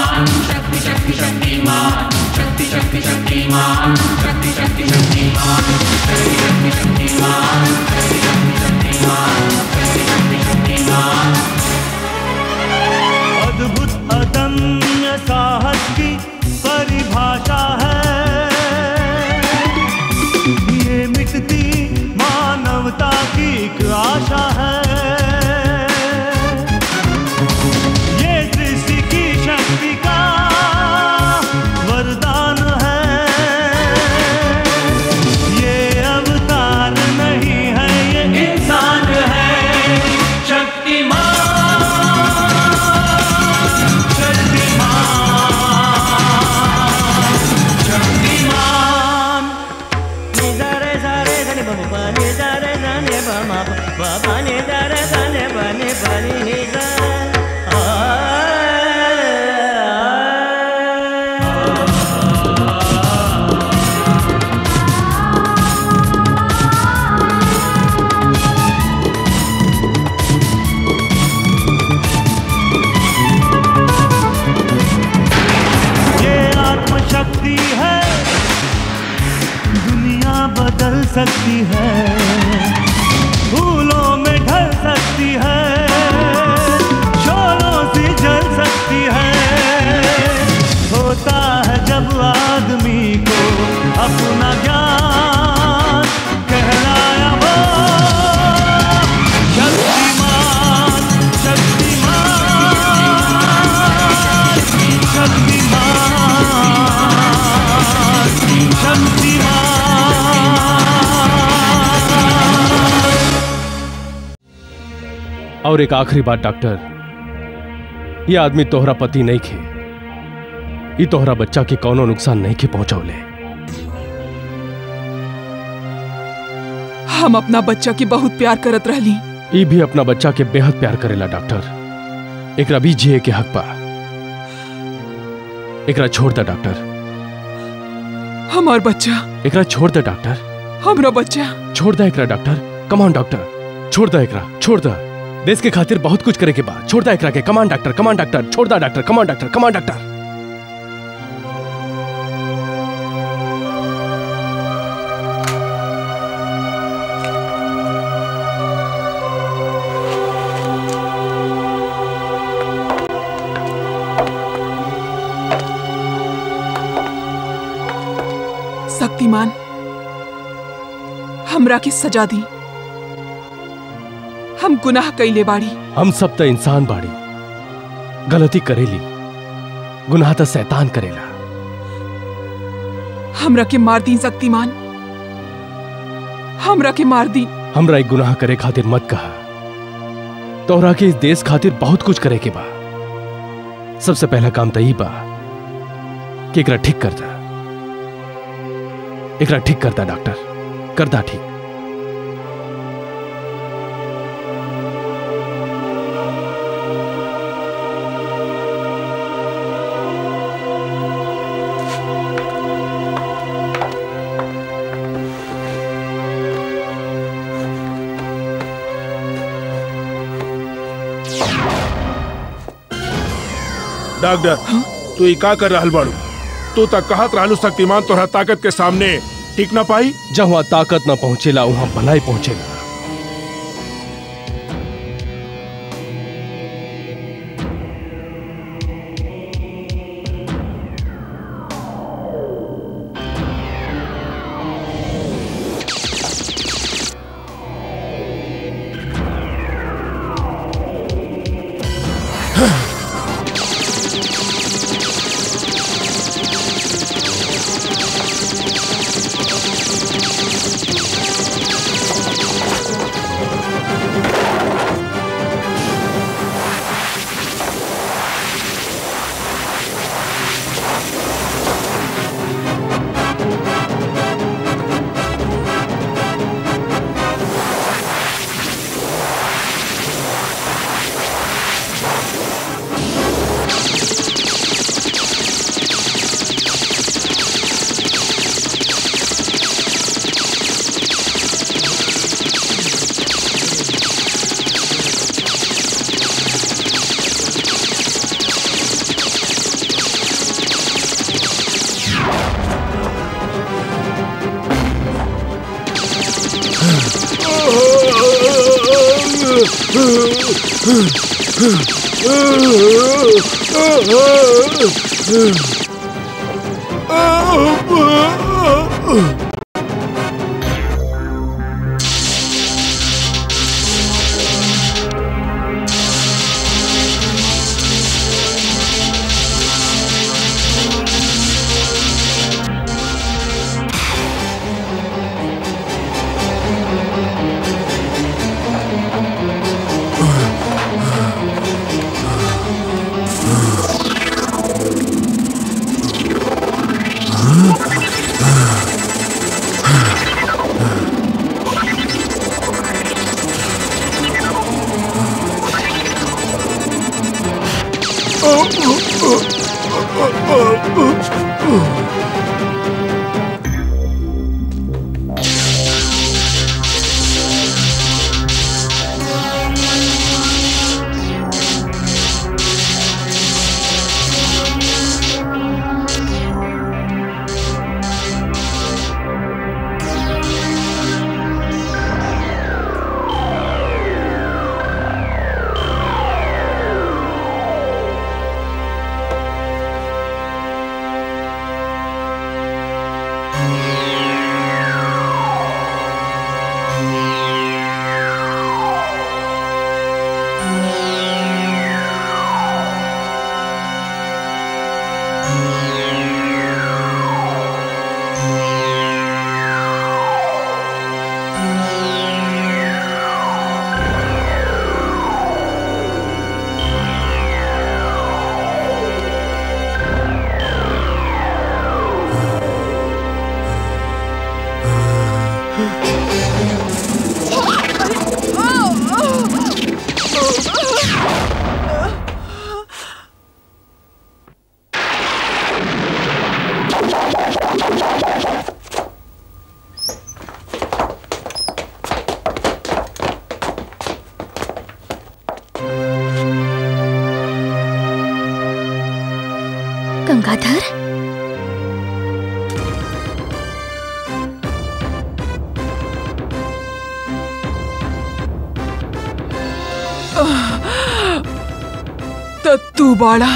अद्भुत अदम्य साहस की परिभाषा है ये मिटती मानवता की एक आशा है ये सृष्टि की शक्ति का वरदान है ये अवतार नहीं है ये इंसान है शक्तिमान शक्तिमान నిజరే సరే ధని బమ పని జరే ధని బమ పని జరే ధని బని పని నిజ ये आत्मशक्ति है दुनिया बदल सकती है फूलों में ढल सकती है शोलों से जल सकती है होता है जब आदमी को अपना ज्ञान कहलाया वो शक्तिमान शक्तिमान शक्तिमान शक्तिमान और एक आखिरी बात डॉक्टर ये आदमी तोहरा पति नहीं खे ये तोहरा बच्चा के कौनो नुकसान नहीं के पहुंचौले हम अपना बच्चा के बहुत प्यार करत रहली ई भी अपना बच्चा के बेहद प्यार करेला डॉक्टर एकरा भी जिए के हक बा एकरा छोड़ दे डॉक्टर हमार बच्चा एकरा छोड़ दे डॉक्टर हमरा बच्चा छोड़ दे एकरा डॉक्टर कमान डॉक्टर छोड़ दे एकरा छोड़ दे देश के खातिर बहुत कुछ करे के बा छोड़ दे एकरा के कमान डॉक्टर कमान डॉक्टर छोड़ दे doctor come on doctor come on doctor Shaktimaan हमरा के सजा दी हम गुनाह कैले बाड़ी हम सब तो इंसान बाड़ी गलती करेली गुनाह तो शैतान करेला हमरा के मार दी शक्तिमान हमरा के मार दी हमरा एक गुनाह करे खातिर मत कहा तोहरा के इस देश खातिर बहुत कुछ करे के बा सबसे पहला काम तो ई बा कि एकरा ठीक कर दा एकरा ठीक करता डॉक्टर करता ठीक डॉक्टर तू ई का कर रहल बाड़ू तू तक कहत रहलू शक्तिमान तोहरा ताकत के सामने टिक ना पाई जहाँ ताकत ना पहुंचेला वहां भलाई पहुंचेला गंगाधर त तू बाड़ा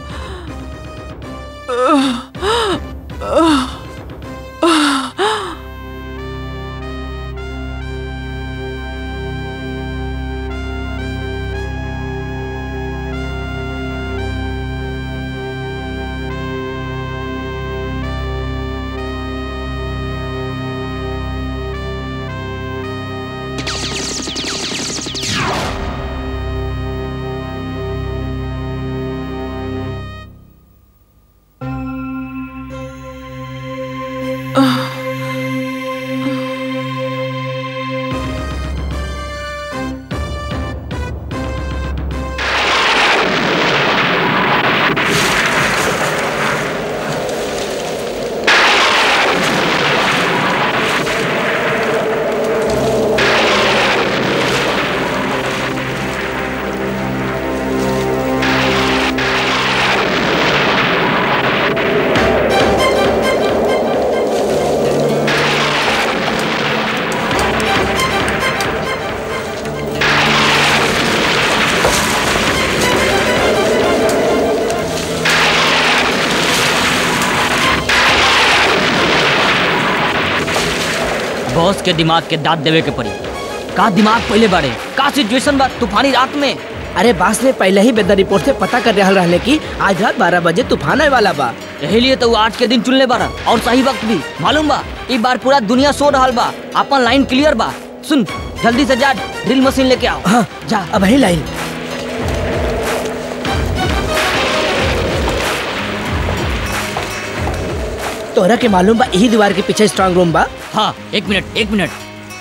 बॉस के दिमाग के दांत देवे के पड़ी का दिमाग पहले बारे का सिचुएशन बा तूफानी रात में अरे बास ने पहले ही वेदर रिपोर्ट से पता कर रहल रहले कि आज रात बारह बजे तूफान आए वाला बा यही लिए तो वो आज के दिन चुनले बारा और सही वक्त भी मालूम बा ई बार पूरा दुनिया सो रहल बा अपन लाइन क्लियर बा सुन जल्दी से जा ड्रिल मशीन लेके आओ हाँ जा अब ही लाइन तोहरा के मालूम बा यही दीवार के पीछे स्ट्रांग रूम बा हाँ एक मिनट एक मिनट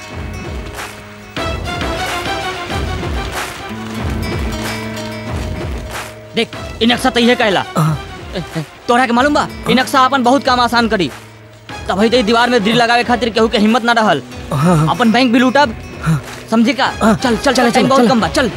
देख इ नक्शा तैहे कहला हाँ। तोहरा के मालूम बा इ नक्शा अपन बहुत काम आसान करी तभी तो इ दीवार में ड्रिल लगावे खातिर केहू के हिम्मत ना रहल हाँ, हाँ। अपन बैंक भी लूटब समझे का हाँ, चल चल चला, चल टाइम चला, बहुत चला। कम बा चल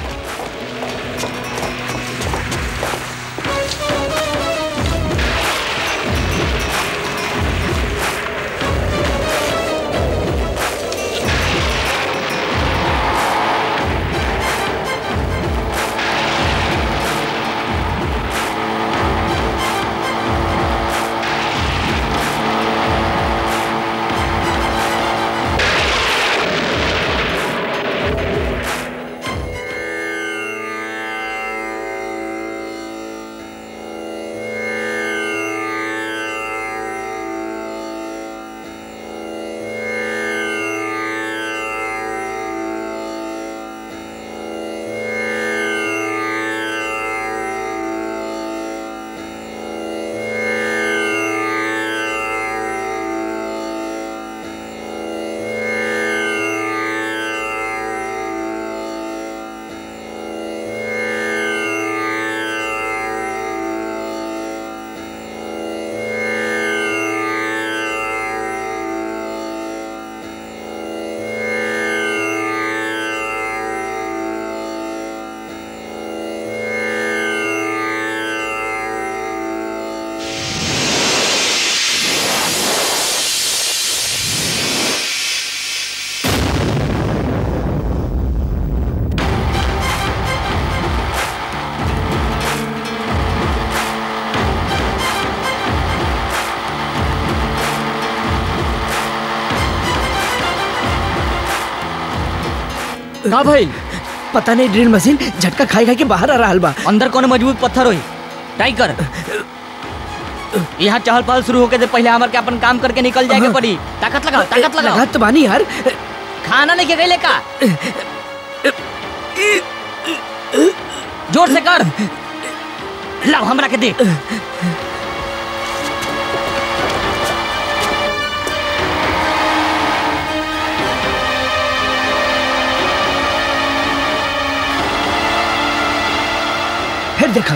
का भाई पता नहीं ड्रिल मशीन झटका खाई खाई के बाहर आ रहा बा अंदर कौन मजबूत पत्थर होई ट्राई कर यहाँ चहल पहल शुरू होके से पहले हमार के अपन काम करके निकल जाएगा पड़ी ताकत लगाओ ताकत लगाओ लगा तो बानी यार खाना नहीं के गईले का जोर से कर लाओ हमरा के दे फिर देखा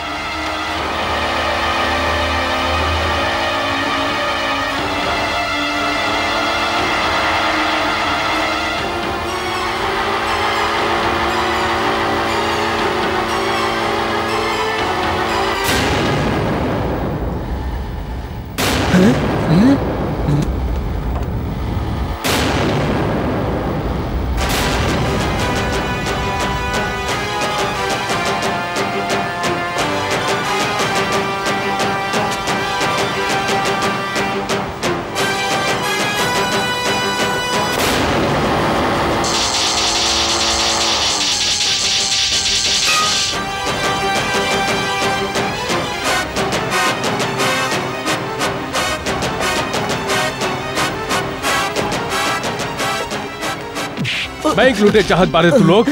बैंक लूटे चाहत बारे तू लोग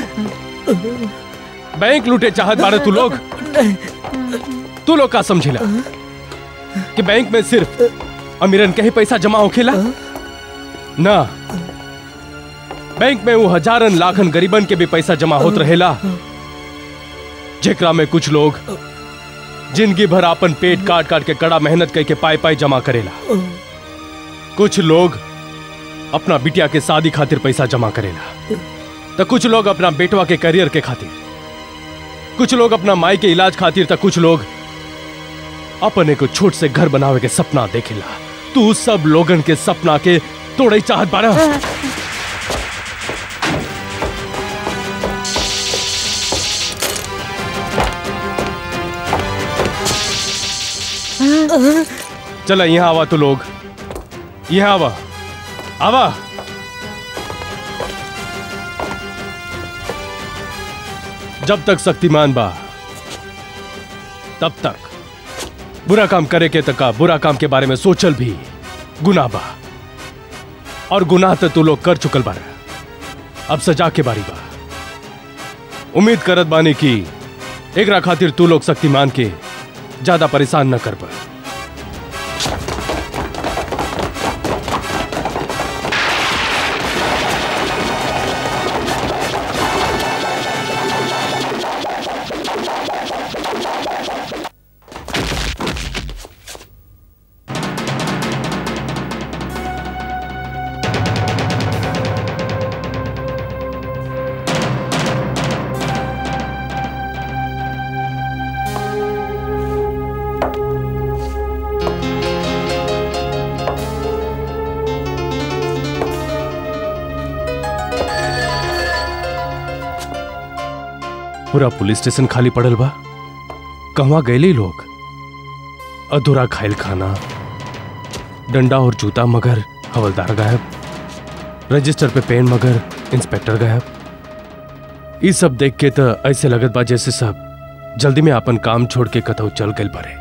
बैंक लूटे चाहत बारे तू लोग तू लोग का समझिला कि बैंक में सिर्फ अमीरन के ही पैसा जमा होखेला ना बैंक में वो हजारन लाखन गरीबन के भी पैसा जमा होत रहेला जेकरा में कुछ लोग जिंदगी भर अपन पेट काट काट के कड़ा मेहनत करके पाई पाई जमा करेला कुछ लोग अपना बिटिया के शादी खातिर पैसा जमा करेला तो कुछ लोग अपना बेटवा के करियर के खातिर कुछ लोग अपना माई के इलाज खातिर तो कुछ लोग अपने को छोट से घर बनावे के सपना देखेला तू सब लोगन के सपना के तोड़े चाहत बारा चला यहाँ आवा तू लोग यहाँ आवा आवा जब तक शक्तिमान बा तब तक बुरा काम करे के तका बुरा काम के बारे में सोचल भी गुनाह बा और गुनाह तो तू लोग कर चुकल बारा अब सजा के बारी बा उम्मीद करत बानी कि एकरा खातिर तू लोग शक्तिमान के ज्यादा परेशान न कर पा पूरा पुलिस स्टेशन खाली पड़ल बा कहवा गए लोग अधूरा खाइल खाना डंडा और जूता मगर हवलदार गायब रजिस्टर पे पेन मगर इंस्पेक्टर गायब ई सब देख के तो ऐसे लगत बा जैसे सब जल्दी में अपन काम छोड़ के कतौ चल गए पड़े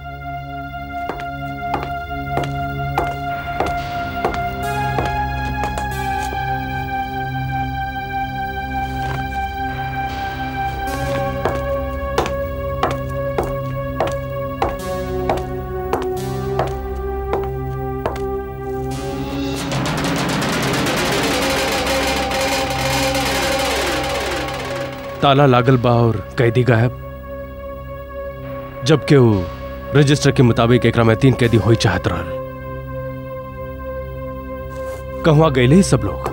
ताला लागल बा और कैदी गायब जबकि वो रजिस्टर के मुताबिक एकरा में तीन कैदी होई चाहत रहल कहवा गए सब लोग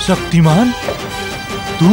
शक्तिमान तू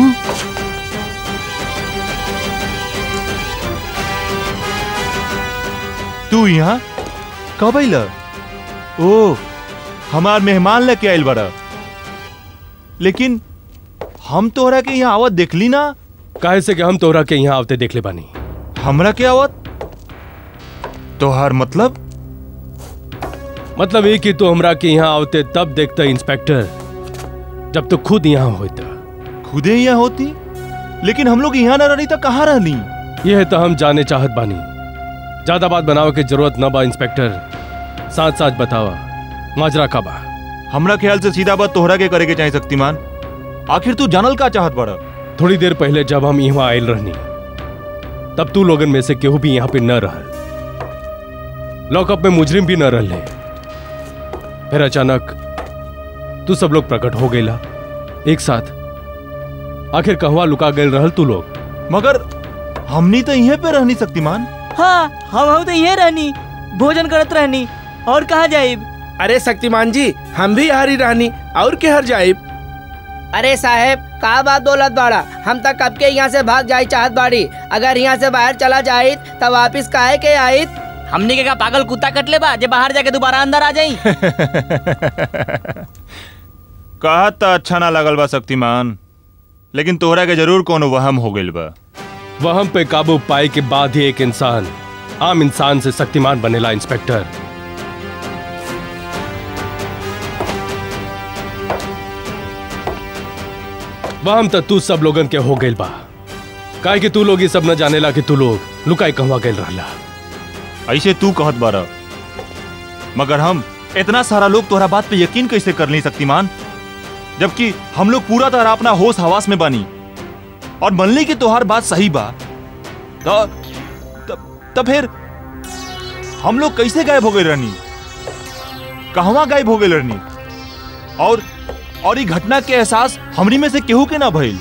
तू यहाँ कब अइल ओ हमार मेहमान लेके आइल बड़ा लेकिन हम तोहरा के यहाँ आवत देखली ना काहे से कि हम तोहरा के यहाँ आवते देख ले बानी हमरा के आवत तोहार मतलब मतलब ये कि तू हमरा के यहाँ आवते तब देखता इंस्पेक्टर जब तू खुद यहाँ होता खुदे यहाँ होती लेकिन हम लोग यहाँ ना रही तो कहाँ रहनी यह तो हम जाने चाहत बानी ज्यादा बात बनावे के जरूरत न बा इंस्पेक्टर साथ साथ बतावा माजरा का बा हमरा ख्याल से सीधा बात तोहरा के करे के चाहे शक्तिमान आखिर तू जानल का चाहत बड़ा थोड़ी देर पहले जब हम यहाँ आयल रहनी तब तू लोगन में से केहू भी यहाँ पे न रहल लॉकअप में मुजरिम भी न रहले फिर अचानक तू सब लोग प्रकट हो गईला एक साथ आखिर कहवा लुका गए रहल तू लोग मगर हमनी तो यहीं पे रहनी शक्तिमान हाँ हम हम तो ये रहनी भोजन करत रहनी और कहाँ जाइब अरे शक्तिमान जी हम भी यहाँ ही रहनी और के हर जाइब अरे साहेब का बात बोलत बाड़ा हम तक कब के यहाँ से भाग जाई चाहत बाड़ी अगर यहाँ से बाहर चला जाइत तब वापिस काहे के आइत हमने के का पागल कुत्ता कट ले बा जे बाहर जाके दोबारा अंदर आ जाई कहा तो अच्छा ना लगल बा शक्तिमान लेकिन तोहरा के जरूर कोनो वहम हो गइल बा वहम पे काबू पाए के बाद ही एक इंसान आम इंसान से शक्तिमान बनेला इंस्पेक्टर वहम तो तू सब लोगन के हो गइल बा काहे कि तू लोग ये सब न जानेला कि तू लोग लुकाई कहवा गइल रहला ऐसे तू कहत बारा मगर हम इतना सारा लोग तोहरा बात पे यकीन कैसे कर ली शक्तिमान जबकि हम लोग पूरा तरह अपना होश हवास में बानी और मनली की तोहार बात सही बा तो तब फिर हम लोग कैसे गायब हो गए रहनी कहवा गायब हो गए रहनी और और ये घटना के एहसास हमरी में से केहू के ना भइल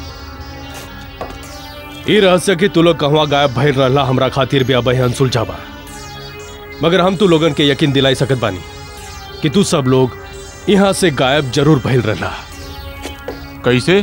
ई रहस्य कि तू लोग कहवा गायब भइल रहला हमरा खातिर भी अब अनसुलझा बा मगर हम तू लोगन के यकीन दिलाई सकत बानी कि तू सब लोग यहाँ से गायब जरूर भइल रहला कैसे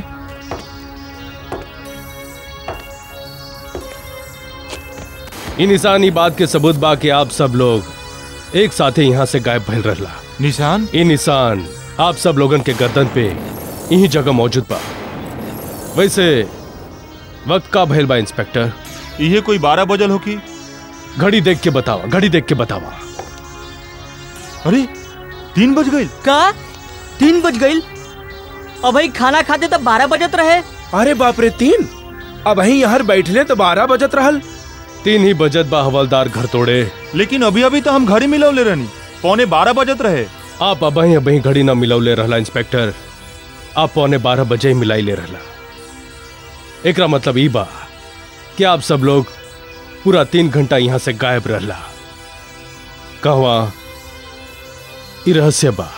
इ निशान ई बात के सबूत बा कि आप सब लोग एक साथ ही यहाँ से गायब भइल रहला निशान ये निशान आप सब लोगन के गर्दन पे यही जगह मौजूद बा वैसे वक्त का भइल बा इंस्पेक्टर ये कोई बारह बजल हो की घड़ी देख के बतावा घड़ी देख के बतावा अरे तीन बज गई का तीन बज गईल अब भाई खाना खाते तब बारह बजत रहे अरे बाप रे तीन अब वहीं यहाँ बैठले तो बारह बजत रहल तीन ही बजत बा हवलदार घर तोड़े लेकिन अभी अभी तो हम घर ही मिलौले रहनी पौने बारह बजत रहे आप अबही अबही घड़ी ना मिलौले रहला इंस्पेक्टर आप पौने बारह बजे ही मिलाई ले रहला एकरा मतलब ई बा कि आप सब लोग पूरा तीन घंटा यहाँ से गायब रहला कहवा ई रहस्य बा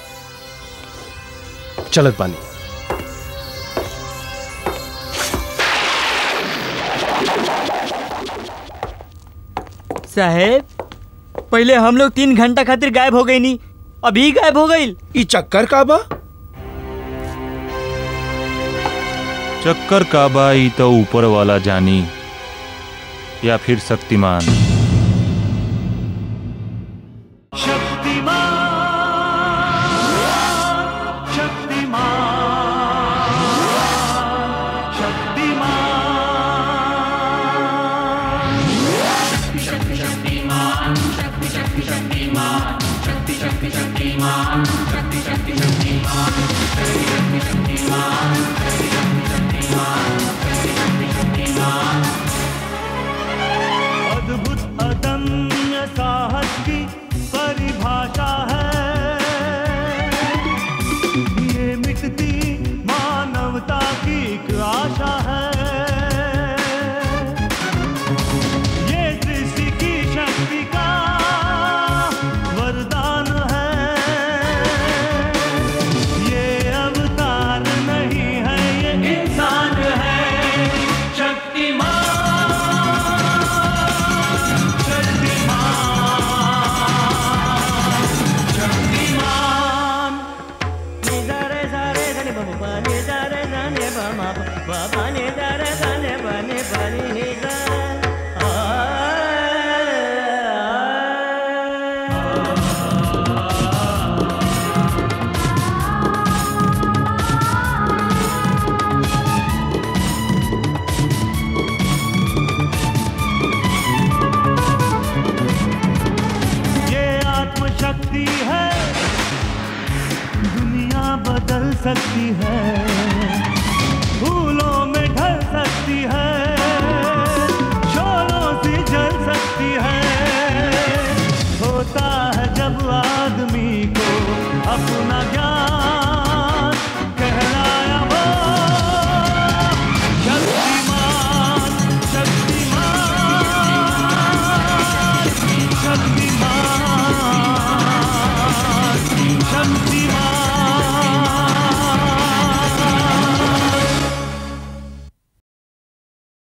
चलत बानी साहेब पहले हम लोग तीन घंटा खातिर गायब हो गई नी अभी गायब हो गई ई चक्कर का बा चक्कर का बाई तो ऊपर वाला जानी या फिर शक्तिमान अद्भुत अदम्य साहस की परिभाषा है ये मिटती मानवता की एक आशा है ये सृष्टि की शक्ति का वरदान है सकती है